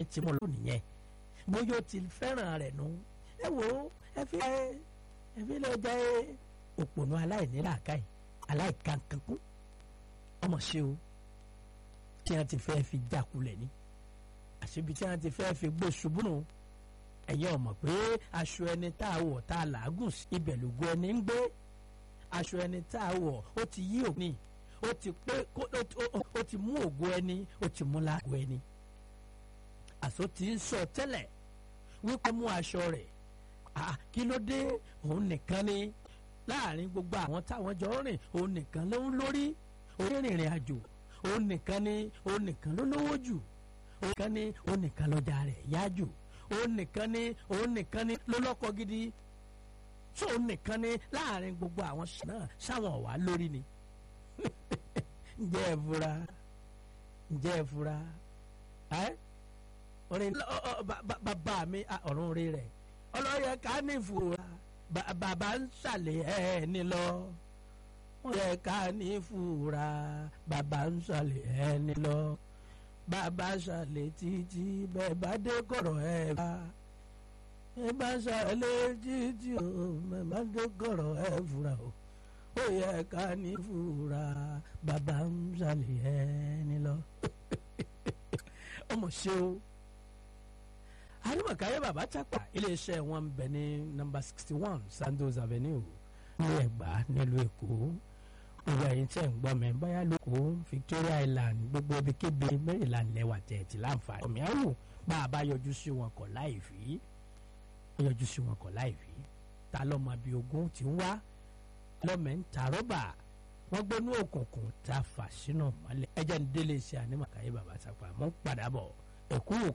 ti mú lónìí yẹn bóyá ó ti fẹ́ràn rẹ̀ nù ẹ wò ó ẹ fi ẹ fi lọ jẹ́ òpònú aláìníláàkáì aláìkankankún ọmọ ṣe o tí wọ́n ti fẹ́ fi jákulẹ̀ ni àṣebi tí wọ́n ti fẹ́ fi gbé ṣubú nù ẹ̀yin ọmọ pé aṣọ ẹni tá a wọ̀ tá a làágùn sí ibẹ̀ lògùn ẹni ń gbé aṣọ ẹni tá a wọ̀ ó ti yí òní ó ti pé ó ti mú ògo ẹni ó ti mú láàgùn ẹni àṣọ ti ń sọ tẹ́lẹ̀ wípé mú aṣọ rẹ̀ kí ló dé òun nìkan ni láàrin gbogbo àwọn táwọn jọ rìn òun nìkan ló ń lórí onírìnrìn àjò òun nìkan ni òun nìkan ló lówó jù òun nìkan ni òun nìkan lọ́jà rẹ̀ yá jù òun nìkan ni òun nìkan ni ló lọ́kọ gidi tó òun nìkan ni láàrin gbogbo àwọn náà sáwọn ọ̀wá lórí ni ǹjẹ́ ẹ fura ǹjẹ́ ẹ fura ẹ́ orin bàbá mi ọ̀run rí rẹ̀ ọlọ́yẹ ká ní ìfura bàbá ń ṣàlẹ̀ ẹ̀ ní lọ wọ́n yẹ ká ní ìfura bàbá ń ṣàlẹ̀ ẹ̀ ní lọ bàbá ṣàlẹ̀ títí bẹ́ẹ̀ bá dé kọ̀rọ̀ ẹ̀ bá ẹ bá ṣàlẹ̀ títí o bẹ́ẹ̀ bá dé kọ̀rọ̀ ẹ̀ fura o ó yẹ ká ní ìfura bàbá ń ṣàlẹ̀ ẹ̀ ní lọ ọmọ ṣe o arimakaye baba chapa iléeṣẹ́ wọn bẹ ní nọ́mbà sixty one sandos avenue ní ẹ̀gbá nílùú èkó gbogbo ẹ̀yin tẹ́ ń gbọ́ mi báyà lóko victoria island gbogbo ibikíbi maryland lẹ́wà tẹ̀ẹ̀tì láǹfààní ọ̀mí àwò bá a bá yọjú sí wọn kọ̀ láì fi yọjú sí wọn kọ̀ láì fi ta lọ́mọ bíi ogún ti ń wá lọ́mọ ń ta rọ́bà wọ́n gbónú òkùnkùn ta fà sínú mọ́lẹ̀ ẹ̀jẹ̀ ń délé iṣẹ́ anímọ̀káyé baba chapa mọ́ padà bọ̀ ẹ̀kú